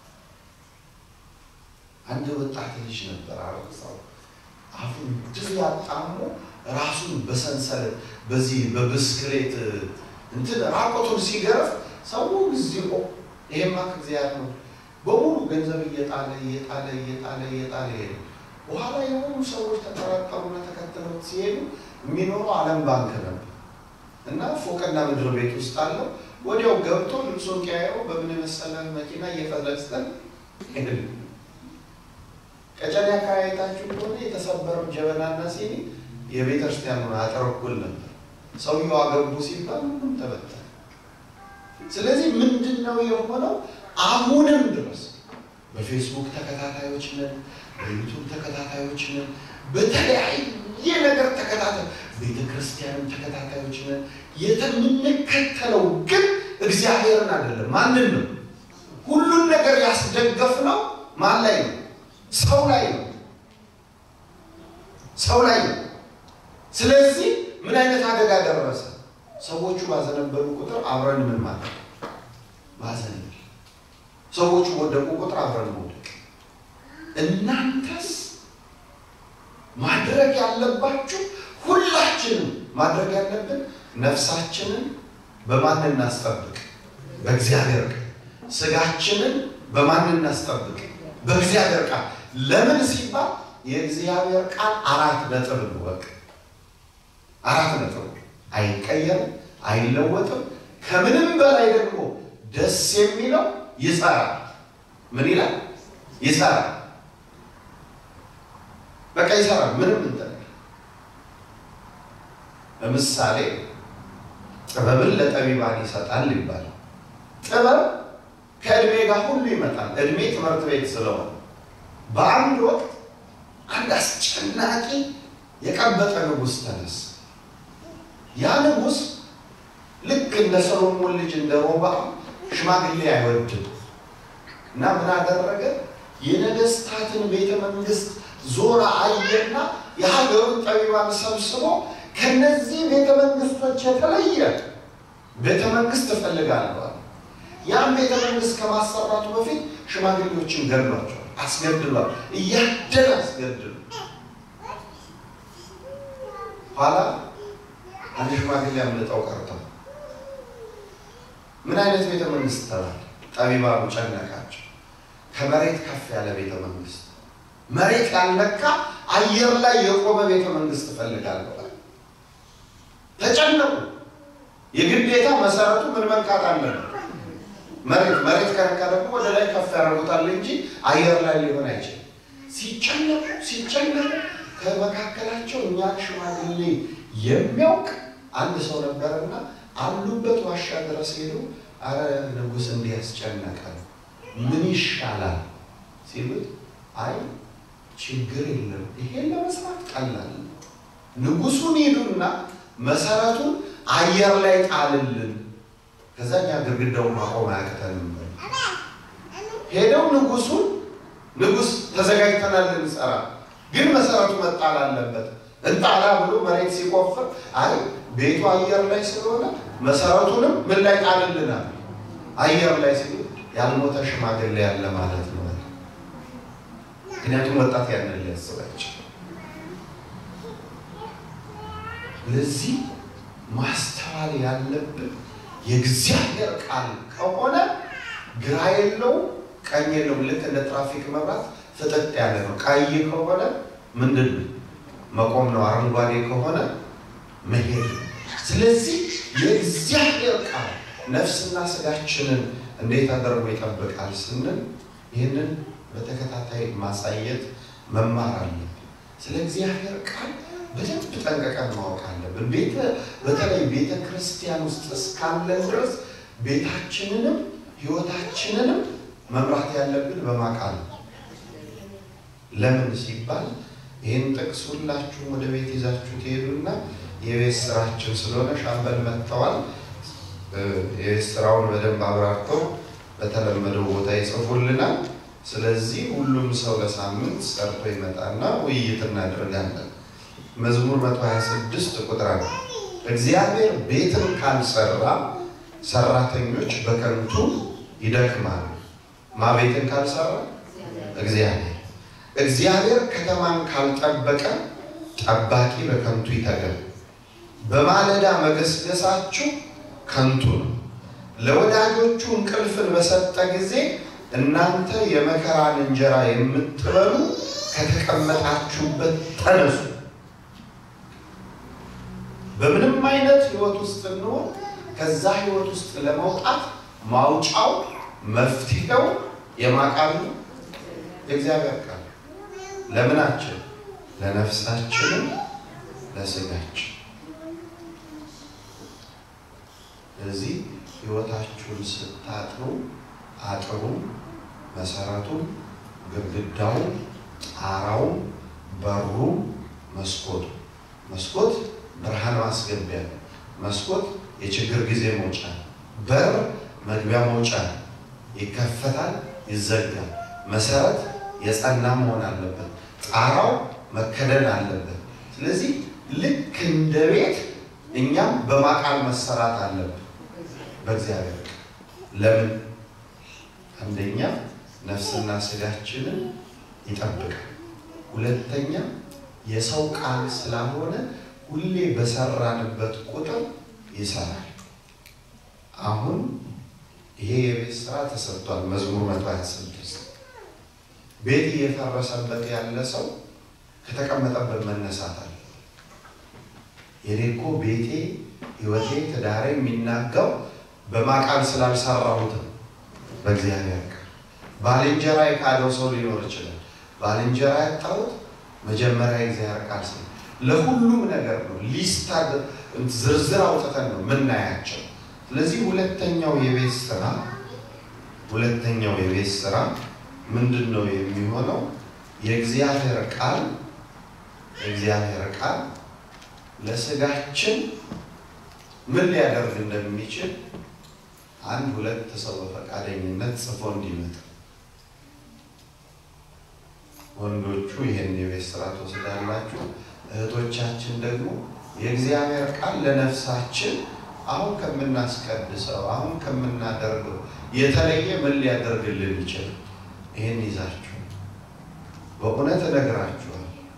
አንድ ወጣት ልጅ ነበር አረሳው አፉን ድር ያጣሞ ራሱን በሰንሰለት በዚህ በብስክሌት እንትን ራቆቱን ሲገርፍ ሰው ጊዜው ይሄማ ከእግዚአብሔር ነው በሙሉ ገንዘብ እየጣለ እየጣለ እየጣለ እየጣለ ሄደ። በኋላ የሆኑ ሰዎች ተጠራጠሩና ተከትለው ሲሄዱ የሚኖረው ዓለም ባንክ ነበር እና ፎቅና ምድር ቤት ውስጥ አለው። ወዲያው ገብቶ ልብሱን ቀያየው በምን የመሰለ መኪና እየፈለስተን ቀጨኔ አካባቢ አይታችሁ ከሆነ የተሰበረው ጀበናና ሲኒ የቤተ ክርስቲያኑን አጥር እኩል ነበር። ሰውየው አገቡ ሲባል ሁሉም ተበተነ። ስለዚህ ምንድን ነው የሆነው? አሁንም ድረስ በፌስቡክ ተከታታዮች ነን፣ በዩቱብ ተከታታዮች ነን፣ በተለያየ ነገር ተከታታይ ቤተ ክርስቲያንም ተከታታዮች ነን። የምንከተለው ግን እግዚአብሔርን አይደለም። ማንን ነው? ሁሉን ነገር ያስደገፍነው ማን ላይ ነው? ሰው ላይ ነው። ሰው ላይ ነው። ስለዚህ ምን አይነት አደጋ ደረሰ? ሰዎቹ ባዘነበሉ ቁጥር አብረን ምን ማለት ማዘን፣ ሰዎቹ ወደቁ ቁጥር አብረን መውደቅ። እናንተስ ማድረግ ያለባችሁ ሁላችንም ማድረግ ያለብን ነፍሳችንን በማን እናስጠብቅ? በእግዚአብሔር ቃል። ስጋችንን በማን እናስጠብቅ? በእግዚአብሔር ቃል። ለምን ሲባል የእግዚአብሔር ቃል አራት ነጥብ ነው። በቃ አራት ነጥብ አይቀየርም፣ አይለወጥም። ከምንም በላይ ደግሞ ደስ የሚለው ይሰራል። ምን ይላል? ይሰራል። በቃ ይሰራል። ምንም እንትን ለምሳሌ ጥበብን ለጠቢባን ይሰጣል ይባላል። ጥበብ ከእድሜ ጋር ሁሉ ይመጣል። እድሜ ትምህርት ቤት ስለሆነ በአንድ ወቅት አንድ አስጨናቂ የቀበጠ ንጉሥ ተነሳ። ያ ንጉሥ ልክ እንደ ሰሎሞን ልጅ እንደ ሮብዓም ሽማግሌ አይወድም እና ምን አደረገ? የነገስታትን ቤተ መንግስት ዞራ አየና የሀገሩን ጠቢባን ሰብስቦ ከነዚህ ቤተ መንግስቶች የተለየ ቤተ መንግስት እፈልጋለሁ። ያን ቤተ መንግስት ከማሰራቱ በፊት ሽማግሌዎችን ገድሏቸዋል፣ አስገድሏል፣ እያደረ አስገድሉ። ኋላ አንድ ሽማግሌ አምልጠው ቀርተው ምን አይነት ቤተ መንግስት ተባለ? ጠቢባኑ ጨነቃቸው። ከመሬት ከፍ ያለ ቤተ መንግስት፣ መሬት ያልነካ አየር ላይ የቆመ ቤተ መንግስት እፈልጋለሁ። ተጨነቁ። የግዴታ መሰረቱ ምን መንካት አለበት? መሬት መሬት ከነካ ደግሞ ወደ ላይ ከፍ ያደርጉታል እንጂ አየር ላይ ሊሆን አይችልም። ሲጨነቁ ሲጨነቁ ከመካከላቸው እኛ ሽማግሌ የሚያውቅ አንድ ሰው ነበርና አሉበት ዋሻ ድረስ ሄዱ። አረ ንጉሥ እንዲህ ያስጨነቀ ምን ይሻላል ሲሉት፣ አይ ችግር የለም ይሄን ለመስራት ቀላል ንጉሱን ሄዱና መሰረቱን አየር ላይ ጣልልን ከዛ እኛ ግድግዳውን ማቆም አያቅተንም። ሄደው ንጉሱን ንጉስ ተዘጋጅተናል ልንሰራ፣ ግን መሰረቱ መጣል አለበት እንጣላ ብሎ መሬት ሲቆፍር አይ ቤቱ አየር ላይ ስለሆነ መሰረቱንም ምን ላይ ጣልልናል? አየር ላይ ሲሉ ያልሞተ ሽማግሌ ያለ ማለት ነው። ምክንያቱም ወጣት ያንን ሊያስባቸው ለዚህ ማስተዋል ያለብን የእግዚአብሔር ቃል ከሆነ ግራ የለው ቀኝ የለውም። ልክ እንደ ትራፊክ መብራት ፍጥጥ ያለ ነው። ቀይ ከሆነ ምንድን ነው መቆም ነው። አረንጓዴ ከሆነ መሄድ ነው። ስለዚህ የእግዚአብሔር ቃል ነፍስና ስጋችንን እንዴት አደርጎ ይጠብቃል ስንል ይህንን በተከታታይ ማሳየት መማር አለብን። ስለ እግዚአብሔር ቃል በደንብ ጠንቀቀን ማወቅ አለብን። ቤተ በተለይ ቤተ ክርስቲያን ውስጥ እስካለን ድረስ ቤታችንንም ሕይወታችንንም መምራት ያለብን በማቃል ነው። ለምን ሲባል ይህን ጥቅስ ሁላችሁም ወደ ቤት ይዛችሁ ትሄዱና የቤት ስራችን ስለሆነ ሻምበል መጥተዋል። የቤት ስራውን በደንብ አብራርተው በተለመደው ቦታ ይጽፉልናል። ስለዚህ ሁሉም ሰው ለሳምንት ሰርቶ ይመጣና ውይይት እናደርጋለን። መዝሙር 126 ቁጥር አንድ እግዚአብሔር ቤትን ካልሰራ ሰራተኞች በከንቱ ይደክማሉ። ማ ቤትን ካልሰራ እግዚአብሔር እግዚአብሔር ከተማን ካልጠበቀ ጠባቂ በከንቱ ይተጋል። በማለዳ መገስገሳችሁ ከንቱ ነው። ለወዳጆቹ እንቅልፍን በሰጠ ጊዜ እናንተ የመከራን እንጀራ የምትበሉ ከተቀመጣችሁበት ተነሱ። በምንም አይነት ህይወት ውስጥ እንሆን ከዛ ህይወት ውስጥ ለመውጣት ማውጫው መፍትሄው የማቃሉ የእግዚአብሔር ቃል ለምናችን ለነፍሳችንም ለስጋችን። ስለዚህ ህይወታችሁን ስታጥሩ አጥሩ፣ መሰረቱ፣ ግድግዳው፣ ጣራው፣ በሩ፣ መስኮቱ መስኮት ብርሃን ማስገቢያ ነው። መስኮት የችግር ጊዜ መውጫ ነው። በር መግቢያ መውጫ ነው። ይከፈታል፣ ይዘጋል። መሰረት የጸና መሆን አለበት። ጣራው መከደን አለበት። ስለዚህ ልክ እንደ ቤት እኛም በማቃል መሰራት አለብን በእግዚአብሔር ቃል። ለምን? አንደኛ ነፍስና ስጋችንን ይጠብቃል። ሁለተኛ የሰው ቃል ስላልሆነ ሁሌ በሰራንበት ቁጥር ይሰራል። አሁን ይሄ የቤት ስራ ተሰጥቷል። መዝሙር 126 ቤት እየፈረሰበት ያለ ሰው ከተቀመጠበት መነሳት አለ። የኔ እኮ ቤቴ፣ ህይወቴ፣ ትዳሬ የሚናጋው በማቃል ስላልሰራሁት ነው። በእግዚአብሔር ቃል ባልንጀራ የካደው ሰው ሊኖር ይችላል። ባልንጀራ ያጣሁት መጀመሪያ የእግዚአብሔር ቃል ስለ ለሁሉም ነገር ነው። ሊስታ ዝርዝር አውጥተን ነው የምናያቸው። ስለዚህ ሁለተኛው የቤት ስራ ሁለተኛው የቤት ስራ ምንድን ነው የሚሆነው? የእግዚአብሔር ቃል የእግዚአብሔር ቃል ለስጋችን ምን ሊያደርግ እንደሚችል አንድ ሁለት ሰው በፈቃደኝነት ጽፎ እንዲመጣ ወንዶቹ ይህን የቤት ስራ ትወስዳላችሁ። እህቶቻችን ደግሞ የእግዚአብሔር ቃል ለነፍሳችን አሁን ከምናስቀድሰው አሁን ከምናደርገው የተለየ ምን ሊያደርግልን ይችላል? ይህን ይዛችሁ በእውነት እነግራችኋል።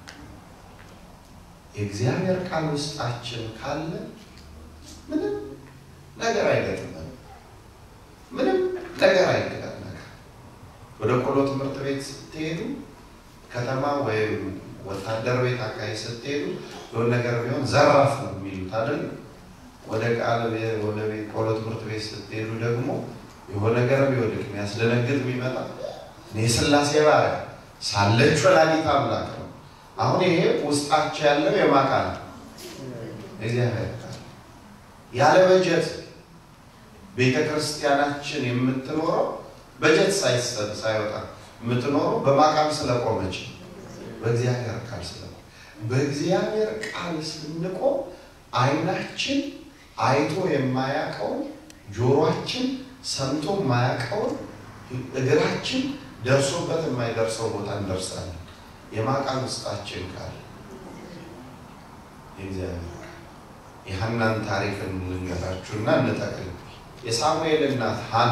የእግዚአብሔር ቃል ውስጣችን ካለ ምንም ነገር አይገጥመን፣ ምንም ነገር አይገጥመን። ወደ ቆሎ ትምህርት ቤት ስትሄዱ ከተማ ወይም ወታደር ቤት አካባቢ ስትሄዱ የሆነ ነገር ቢሆን ዘራፍ ነው የሚሉት አይደል? ወደ ቃል ወደ ቆሎ ትምህርት ቤት ስትሄዱ ደግሞ የሆነ ነገር ቢወድቅ የሚያስደነግጥ ቢመጣ እኔ የሥላሴ ባሪያ ሳለች ወላዲተ አምላክ ነው። አሁን ይሄ ውስጣቸው ያለው የማቃል እግዚአብሔር ቃል ያለ በጀት ቤተ ክርስቲያናችን የምትኖረው በጀት ሳይሰጥ ሳይወጣ የምትኖረው በማቃል ስለቆመች በእግዚአብሔር ቃል ስለቆመ በእግዚአብሔር ቃል ስንቆም ዓይናችን አይቶ የማያውቀውን ጆሮአችን ሰምቶ የማያውቀውን እግራችን ደርሶበት የማይደርሰው ቦታ እንደርሳለን። የማቃል ውስጣችን ቃል የእግዚአብሔር ቃል የሐናን ታሪክ ልንገራችሁና እንጠቅል። የሳሙኤል እናት ሐና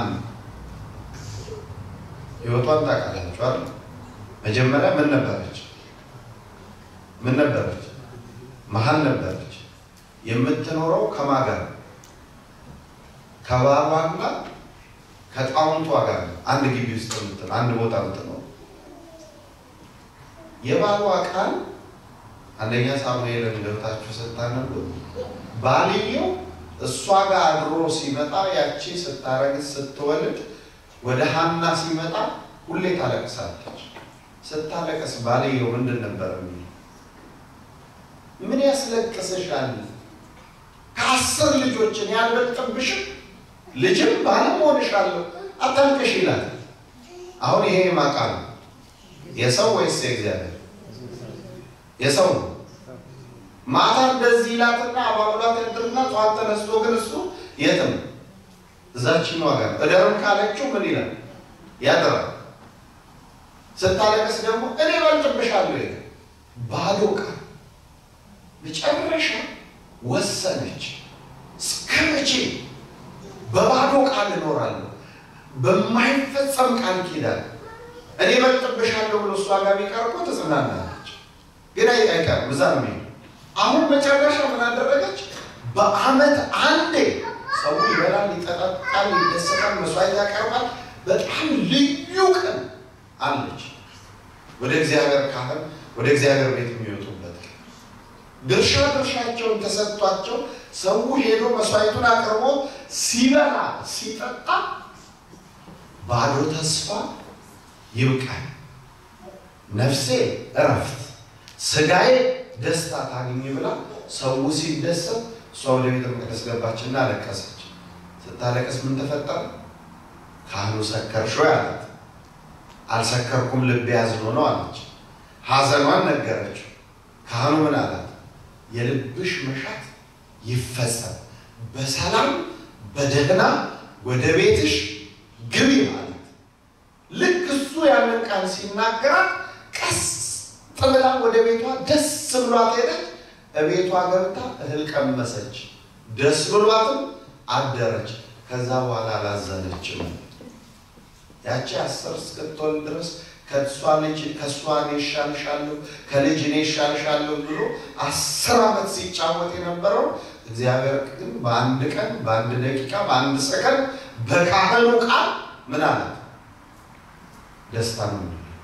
ህይወቷን ታውቃላችሁ አይደል? መጀመሪያ ምን ነበረች? ምን ነበረች? መሀል ነበረች። የምትኖረው ከማን ጋር? ከባሏና ከጣውንቷ ጋር አንድ ግቢ ውስጥ የምትኖር አንድ ቦታ የምትኖር የባሏ ቃል አንደኛ ሳሙኤልን ገብታችሁ ስታነቡ ባልየው እሷ ጋር አድሮ ሲመጣ ያቺ ስታረግዝ ስትወልድ ወደ ሐና ሲመጣ ሁሌ ታለቅሳለች። ስታለቅስ ባልየው ምንድን ነበር የሚለው? ምን ያስለቅስሻል? ከአስር ልጆችን ያልበልጥብሽም ልጅም ባለም ሆንሻለሁ አታልቅሽ ይላል። አሁን ይሄ የማቃል የሰው ወይስ የእግዚአብሔር? የሰው ነው። ማታ እንደዚህ ይላትና አባብሏት ያድርና ጠዋት ተነስቶ ግን እሱ የትም እዛችን ዋጋ እደርም ካለችው ምን ይላል ያድራል። ስታለቅስ ደግሞ እኔ በልጥብሻለሁ ይላል። ባዶ ቃል መጨረሻ ወሰነች። እስከ መቼ በባዶ ቃል እኖራለሁ? በማይፈጸም ቃል ኪዳን እኔ በልጥብሻለሁ ብሎ እሷ ጋር ቢቀር እኮ ትጽናናለች፣ ግን አይቀርም እዛ ነው የሚሄደው። አሁን መጨረሻ ምን አደረገች? በዓመት አንዴ ሰው ይበላል፣ ይጠጣል፣ ይደሰታል፣ መስዋዕት ያቀርባል። በጣም ልዩ ቀን አለች። ወደ እግዚአብሔር ካህን ወደ እግዚአብሔር ቤት የሚወጡበት ድርሻ ድርሻቸውን ተሰጥቷቸው ሰው ሄዶ መስዋዕቱን አቅርቦ ሲበላ ሲጠጣ ባዶ ተስፋ ይብቃል፣ ነፍሴ እረፍት፣ ስጋዬ ደስታ ታግኝ ብላ ሰው ሲደሰት እሷ ወደ ቤተ መቅደስ ገባችና አለቀሰች። ስታለቀስ ምን ተፈጠረ? ካህኑ ሰከርሽ ወይ አላት። አልሰከርኩም ልቤ ያዝኖ ነው አለች። ሐዘኗን ነገረችው። ካህኑ ምን አላት? የልብሽ መሻት ይፈጸም፣ በሰላም በደህና ወደ ቤትሽ ግቢ ማለት። ልክ እሱ ያንን ቃል ሲናገራት ቀስ ጥብላ ወደ ቤቷ ደስ ብሏት ሄደች። እቤቷ ገብታ እህል ቀመሰች፣ ደስ ብሏትም አደረች። ከዛ በኋላ አላዘነችም። ያቺ አስር እስክትወልድ ድረስ ከእሷ ልጅ ከእሷ እኔ እሻልሻለሁ ከልጅ እኔ እሻልሻለሁ ብሎ አስር ዓመት ሲጫወት የነበረው እግዚአብሔር ግን በአንድ ቀን በአንድ ደቂቃ በአንድ ሰከንድ በካህኑ ቃል ምን አለ ደስታ ነው።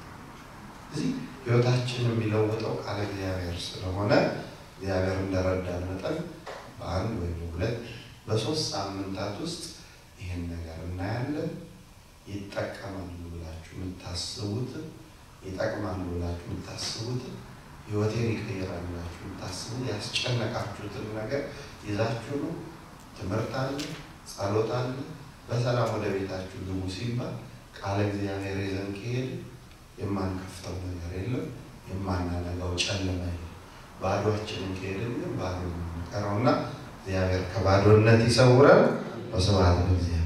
እዚህ ህይወታችን የሚለውጠው ቃል እግዚአብሔር ስለሆነ እግዚአብሔር እንደረዳን መጠን በአንድ ወይ በሁለት በሶስት ሳምንታት ውስጥ ይህን ነገር እናያለን። ይጠቀማሉ ብላችሁ የምታስቡትን ይጠቅማሉ ብላችሁ የምታስቡትን ህይወቴን ይቀይራል ብላችሁ የምታስቡት ያስጨነቃችሁትን ነገር ይዛችሁ ነው። ትምህርት አለ፣ ጸሎት አለ። በሰላም ወደ ቤታችሁ ግቡ ሲባል ቃለ እግዚአብሔር ይዘን ከሄድ የማንከፍተው ነገር የለም፣ የማናነጋው ጨለማ የለም። ባዶችንን ከሄድን ግን ባዶ ነው የምንቀረውና እግዚአብሔር ከባዶነት ይሰውረን። በስብሐት ለእግዚአብሔር።